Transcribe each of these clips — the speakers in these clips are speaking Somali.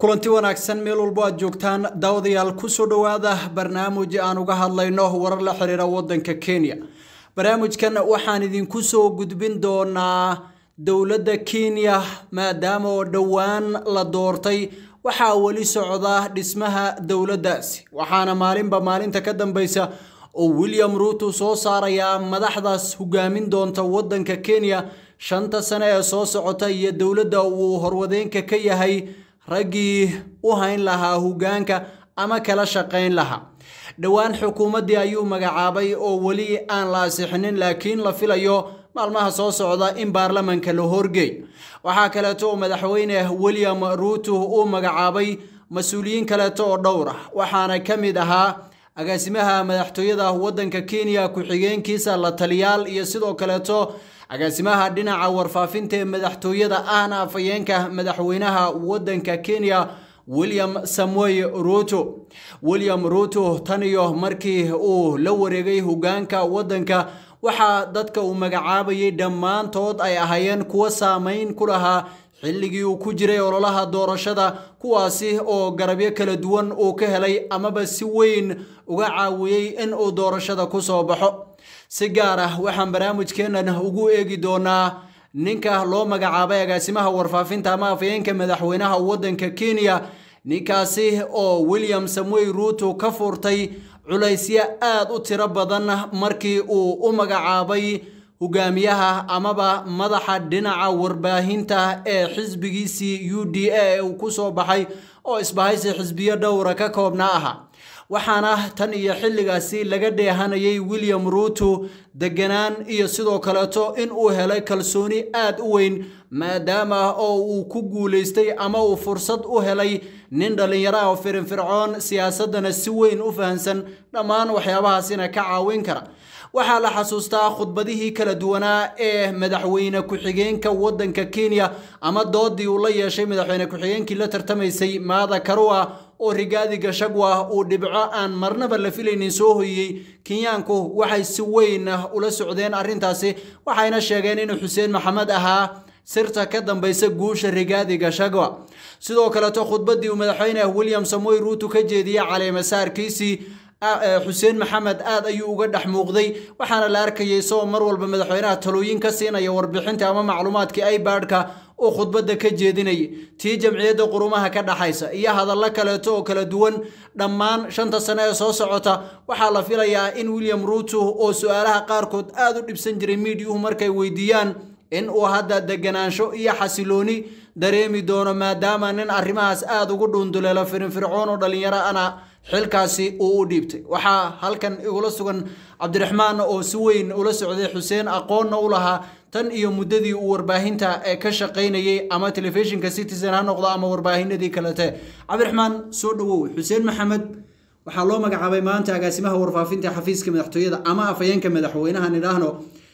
kulanti wanaagsan meel walbo aad joogtaan daawadayaal kusoo dhowaada barnaamij aan uga hadlayno warar la xiriira wadanka kenya barnaamijkan waxaan idinku soo gudbin doonaa dowladda kenya maadaama oo dhowaan la doortay waxaa weli socda dhismaha dowladdaasi waxaana maalinba maalinta ka dambeysa oo william ruuto soo saarayaa madaxdaas hogaamin doonta wadanka kenya shanta sane ee soo socota iyo dowladda uu horwadeenka ka yahay raggii u hayn lahaa hogaanka ama kala shaqayn lahaa dhowaan xukuumaddii ayuu magacaabay oo weli aan la asixinin laakiin la filayo maalmaha soo socda in baarlamanka la horgeey waxaa kaleeto oo madaxweyne william ruuto uu magacaabay mas-uuliyiin kaleeto oo dhowr ah waxaana ka mid ahaa agaasimaha madaxtooyada wadanka kenya ku-xigeenkiisa la taliyaal iyo sidoo kaleeto agaasimaha dhinaca warfaafinta ee madaxtooyada ahna afayeenka madaxweynaha wadanka kenya william samuel ruto william ruto tan iyo markii uu la wareegay hogaanka wadanka waxaa dadka uu magacaabayay dhammaantood ay ahaayeen kuwo saameyn ku lahaa xilligii uu ku jiray ololaha doorashada kuwaasi oo garabyo kala duwan uu ka helay amaba si weyn uga caawiyey in uu doorashada ku soo baxo si gaar ah waxaan barnaamijkeennan ugu eegi doonaa ninka loo magacaabay agaasimaha warfaafinta ama afayeenka madaxweynaha wadanka kenya ninkaasi oo william samuel ruuto ka furtay culaysyo aada u tiro badan markii uu u magacaabay hogaamiyaha amaba madaxa dhinaca warbaahinta ee xisbigiisii u d a ee uu ku soo baxay oo isbahaysi xisbiyo dhowra ka koobna aha waxaana tan iyo xilligaasi laga dheehanayay william ruuto deganaan iyo sidoo kaleeto in uu helay kalsooni aada u weyn maadaama oo uu ku guulaystay ama uu fursad u helay nin dhallinyaro ah oo firinfircoon siyaasadana si weyn u fahansan dhammaan waxyaabahaasina ka caawin kara waxaa la xasuustaa khudbadihii kala duwanaa ee madaxweyne ku-xigeenka wadanka kenya ama doodii uu la yeeshay madaxweyne ku-xigeenkii la tartamaysay maada karua oo rigaadi gashagwa uu dhibco aan marnaba la filaynin soo hoyiyey kenyaanku waxay si weyn ula socdeen arrintaasi waxayna sheegeen inuu xuseen maxamed ahaa sirta ka dambeysa guusha rigaadi gashagwa sidoo kaleeto khudbadii uu madaxweyne william samoy ruuto ka jeediyey caleemasaarkiisii xuseen maxamed aad ayuu uga dhex muuqday waxaana la arkayay isagoo mar walba madaxweynaha talooyin ka siinaya warbixinta ama macluumaadkii ibadka uu khudbadda ka jeedinayay tii jamciyadda qurumaha ka dhaxaysa iyo hadallo kaleeto oo kala duwan dhammaan shanta sane ee soo socota waxaa la filayaa in william ruuto oo su-aalaha qaarkood aada u dhibsan jiray miidiyuhu markay weydiiyaan in uu hadda deganaansho iyo xasilooni dareemi doono maadaama nin arrimahaas aada ugu dhuunduleelo firinfircoon oo dhallinyaro ana xilkaasi uu u dhiibtay waxaa halkan igula sugan cabdiraxmaan oo si weyn ula socday xuseen aqoonna u lahaa tan iyo muddadii uu warbaahinta ee ka shaqaynayay ama telefishinka citizen ha noqdo ama warbaahinadii kalete cabdiraxmaan soo dhawow xuseen maxamed waxaa loo magacaabay maanta agaasimaha warfaafinta xafiiska madaxtooyada ama afayeenka madaxweynaha nidhaahno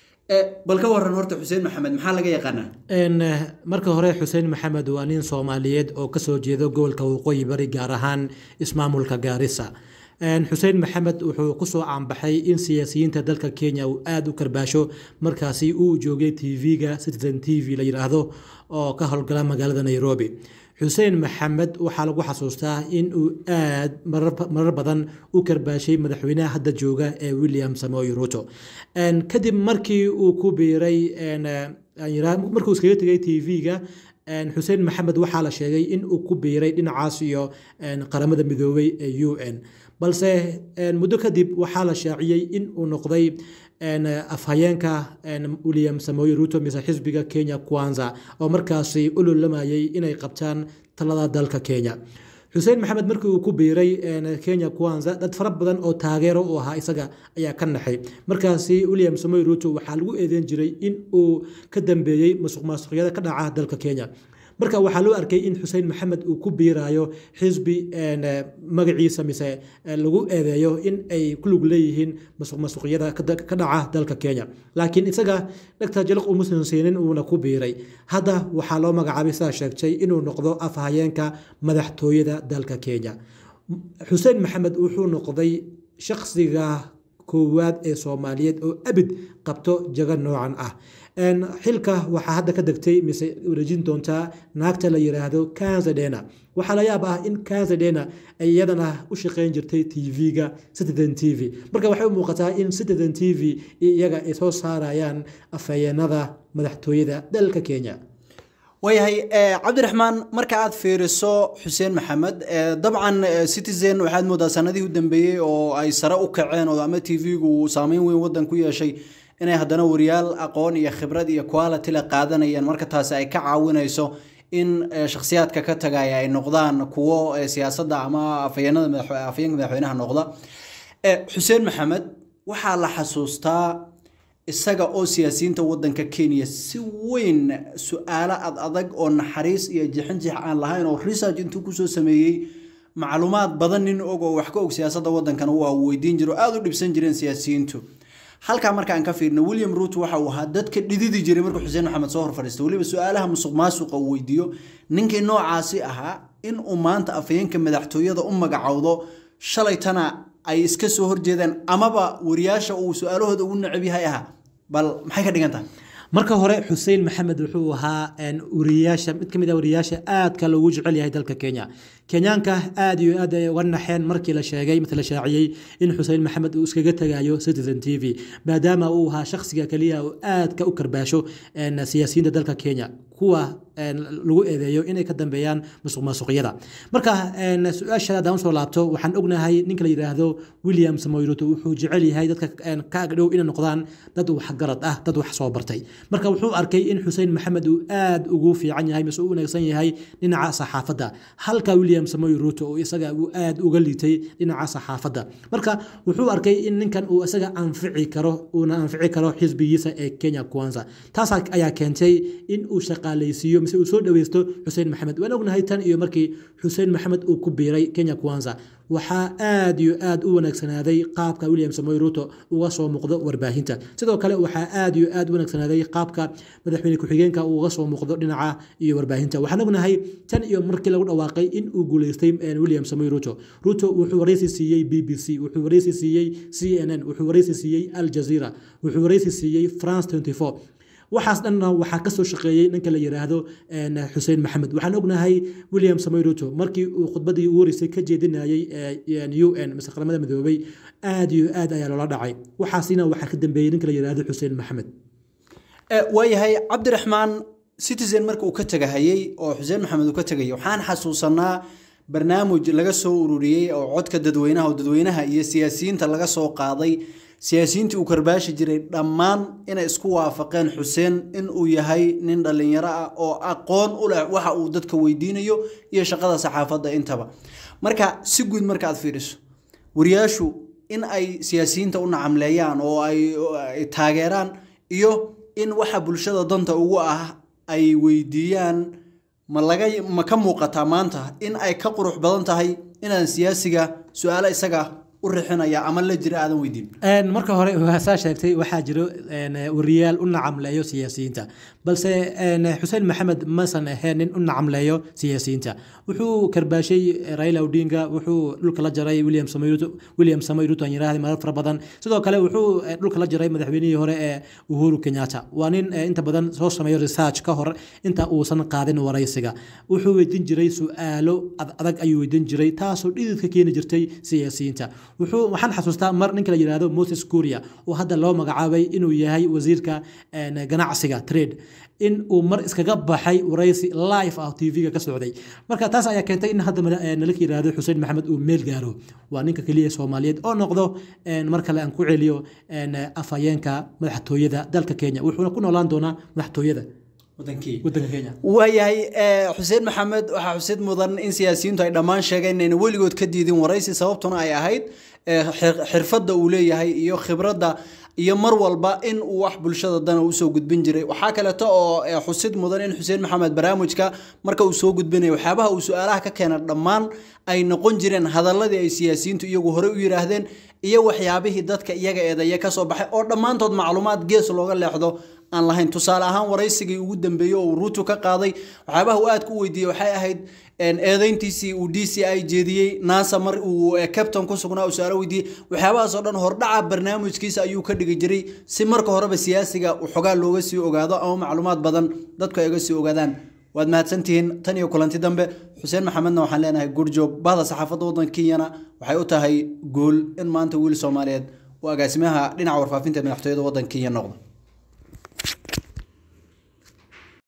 bal ka waran horta xuseen maxamed maxaa laga yaqaanaa marka hore xuseen maxamed waa nin soomaaliyeed oo kasoo jeedo gobolka waqooyi bari gaar ahaan ismaamulka gaarisa xuseen maxamed wuxuu kusoo caanbaxay in siyaasiyiinta dalka kenya uu aada u karbaasho markaasi uu joogay t v-ga citizen t v la yidhaahdo oo ka howlgala magaalada nairobi xuseen maxamed waxaa lagu xasuustaa in uu aad marar badan u karbaashay madaxweynaha hadda jooga ee william samoy ruto kadib markii uu ku biiray markuu iskaga tegay t v-ga xuseen maxamed waxaa la sheegay in uu ku biiray dhinacaas iyo qaramada midoobay ee u n balse muddo kadib waxaa la shaaciyey in uu noqday afhayeenka william samoy ruto mise xisbiga kenya kwanza oo markaasi u lolamayay inay qabtaan talada dalka kenya xuseen maxamed markii uu ku biiray kenya kwanza dad fara badan oo taageero u ahaa isaga ayaa ka naxay markaasi william samoy ruto waxaa lagu eedeyn jiray in uu ka dambeeyey masuq maasuqyada ka dhaca dalka kenya marka waxaa loo arkay in xuseen maxamed uu ku biirayo xisbi magaciisa mise lagu eedeeyo in ay ku lug leeyihiin masuq masuqyada ka dhaca dalka kenya laakiin isaga dhagta jalaq umusan siinin uuna ku biiray hadda waxaa loo magacaabay sidaa sheegtay inuu noqdo afhayeenka madaxtooyada dalka kenya xuseen maxamed wuxuu noqday shaqsiga koowaad ee soomaaliyeed oo abid qabto jago noocan ah xilka waxaa hadda ka degtay mise wareejin doontaa naagta la yiraahdo kanzadena waxaa la yaab ah in kanzadena ay iyadana u shaqeyn jirtay tv-ga citizen t v marka waxay u muuqataa in citizen t v iyaga ay soo saarayaan afhayeenada madaxtooyada dalka kenya waayahay cabdiraxmaan marka aad fiiriso xuseen maxamed dabcan citizen waxaad moodaa sanadihii u dambeeyey oo ay sare u kaceen oo ama t v-gu saameyn weyn wadan ku yeeshay inay haddana wariyaal aqoon iyo khibrad iyo quality la qaadanayaan marka taasi ay ka caawinayso in shakhsiyaadka ka tagaya ay noqdaan kuwo siyaasadda ama afhayeenada afhayeenka madaxweynaha noqda xuseen maxamed waxaa la xasuustaa isaga oo siyaasiyiinta wadanka kenya si weyn su-aalo ad adag oo naxariis iyo jixinjix aan lahayn oo research intuu kusoo sameeyey macluumaad badan nin og oo wax ka og siyaasadda wadankana waa weydiin jiro aada u dhibsan jireen siyaasiyiintu halkaa marka aan ka fiirno william ruut waxa uu ahaa dadka dhididi jiray markuu xuseen maxamed soo hor fadhiista weliba su-aalaha musuq maasuqa uu weydiiyo ninkii noocaasi ahaa in uu maanta afhayeenka madaxtooyada u magacowdo shalaytana ay iska soo horjeedaan amaba wariyaasha uu su-aalahooda ugu necab yahay ahaa bal maxay ka dhigan tahay marka hore xuseen maxamed wuxuu ahaa wariyaasha mid ka mid ah wariyaasha aadka loogu jecel yahay dalka kenya kenyaanka aad iyo aad ay uga naxeen markii la sheegay mase la shaaciyey in xuseen maxamed uu iskaga tagayo citizen t v maadaama uu ahaa shakhsiga keliya oo aadka u karbaasho siyaasiyiinta dalka kenya kuwa lagu eedeeyo inay ka dambeeyaan musuq maasuqyada marka su-aasha haddaan usoo laabto waxaan ognahay ninka la yidhaahdo william samoyruto wuxuu jecel yahay dadka ka agdhow inay noqdaan dad waxgarad ah dad wax soo bartay marka wuxuu arkay in xuseen maxamed uu aad ugu fiican yahay mise u wanaagsan yahay dhinaca saxaafadda halka william samoy ruto oo isaga uu aad uga liitay dhinaca saxaafadda marka wuxuu arkay in ninkan uu isaga anfici karo uuna anfici karo xisbigiisa ee kenya kwanza taas ayaa keentay in uu shaqaalaysiiyo mise uu soo dhaweysto xuseen maxamed waan ognahay tan iyo markii xuseen maxamed uu ku biiray kenya kwanza waxaa aad iyo aad u wanaagsanaaday qaabka william samoy ruto uga soo muuqdo warbaahinta sidoo kale waxaa aad iyo aad u wanaagsanaaday qaabka madaxweyne ku-xigeenka uga soo muuqdo dhinaca iyo warbaahinta waxaan ognahay tan iyo markii lagu dhawaaqay in uu guuleystay william samoy ruto ruto wuxuu wareysi siiyey b b c wuxuu wareysi siiyey c n n wuxuu wareysi siiyey al jazeera wuxuu wareysi siiyey france 24 waxaas dhanna waxaa kasoo shaqeeyey ninka la yiraahdo xuseen maxamed waxaan ognahay william samoy ruto markii uu khudbadii ugu horeysay ka jeedinayay u n mise qaramada midoobay aad iyo aad ayaa loola dhacay waxaasina waxaa ka dambeeyey ninka la yiraahdo xuseen maxamed waayahay cabdiraxmaan citizen marka uu ka tegahayey oo xuseen maxamed uu ka tegayay waxaan xasuusanaa barnaamij laga soo ururiyey oo codka dadweynaha oo dadweynaha iyo siyaasiyiinta laga soo qaaday siyaasiyiintii uu karbaashi jiray dhammaan inay isku waafaqeen xuseen in uu yahay nin dhallinyaro ah oo aqoon u leh waxa uu dadka weydiinayo iyo shaqada saxaafadda intaba marka si guud marka aad fiiriso wariyaashu in ay siyaasiyiinta u nacamleeyaan oo ay taageeraan iyo in waxa bulshada danta ugu ah ay weydiiyaan ma laga ma ka muuqataa maanta in ay ka qurux badan tahay inaan siyaasiga su-aalo isaga u rixinaya ama la jira aadan weydiin marka hore waasaa sheegtay waxaa jiro wariyaal u nacamleeyo siyaasiyiinta balse xuseen maxamed masan ahayn nin u nacamleeyo siyaasiyiinta wuxuu karbaashay raila odinga wuxuu dhulka la jaray william samayruto william samayruto aan yiraahday marar fara badan sidoo kale wuxuu dhulka la jaray madaxweynihii hore ee uhuru kenyatta waa nin inta badan soo sameeyo research ka hor inta uusan qaadin waraysiga wuxuu weydiin jiray su-aalo adag ayuu weydiin jiray taasoo dhididka keeni jirtay siyaasiyiinta wuxuu waxaan xasuustaa mar ninka la yiraahdo moses kuria oo hadda loo magacaabay inuu yahay wasiirka ganacsiga trade in uu mar iskaga baxay waraysi live ah tv-ga ka socday marka taas ayaa keentay in hadda nalaka yiraahdo xuseen maxamed uu meel gaaro waa ninka keliya soomaaliyeed oo noqdo mar kale aan ku celiyo afhayeenka madaxtooyada dalka kenya wuxuuna ku noolaan doonaa madaxtooyada waayahay xuseen maxamed waxaa xusid mudan in siyaasiyiintu ay dhammaan sheegeen inayna weligood ka diidin waraysi sababtuna ay ahayd xirfadda uu leeyahay iyo khibradda iyo mar walba in uu wax bulshada dana usoo gudbin jiray waxaa kaleeto oo xusid mudan in xuseen maxamed barnaamijka marka uu soo gudbinaya waxyaabaha uu su-aalaha ka keena dhammaan ay noqon jireen hadaladii ay siyaasiyiintu iyagu horey u yiraahdeen iyo waxyaabihii dadka iyaga eedeeya kasoo baxay oo dhammaantood macluumaad gees looga leexdo aan lahayn tusaale ahaan waraysigii ugu dambeeyey oo uu ruutu ka qaaday waxyaabaha uu aad ku weydiiyey waxay ahayd eedeyntiisii uu d c i jeediyey nasa mar uu captain ku sugnaa uu su-aalo weydiiyey waxyaabahaasoo dhan hordhaca barnaamijkiisa ayuu ka dhigi jiray si marka horeba siyaasiga xogaa looga sii ogaado ama macluumaad badan dadku ay uga sii ogaadaan waad mahadsantihiin tan iyo kulanti dambe xuseen maxamedna waxaan leenahay gurjoog bahda saxaafadda waddanka kenyana waxay u tahay guul in maanta wiil soomaaliyeed uu agaasimaha dhinaca warfaafinta madaxtooyada waddanka kenya noqdo